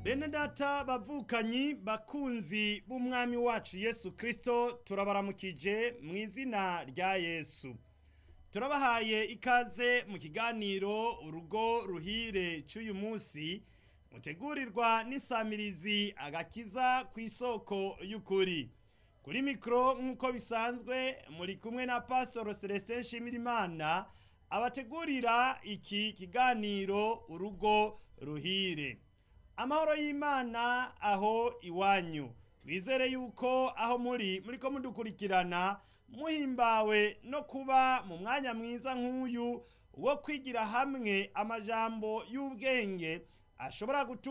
bene data bavukanyi bakunzi b'umwami wacu yesu kirisito turabaramukije mu izina rya yesu turabahaye ikaze mu kiganiro urugo ruhire cy'uyu munsi mutegurirwa n'isamirizi agakiza ku isoko y'ukuri kuri mikoro nk'uko bisanzwe muri kumwe na pasitoro celestin nshimirimana abategurira iki kiganiro urugo ruhire amahoro y'imana aho iwanyu twizere yuko aho muri muri ko mudukurikirana muhimbawe no kuba mu mwanya mwiza nk'uyu wo kwigira hamwe amajambo y'ubwenge ashobora gutuma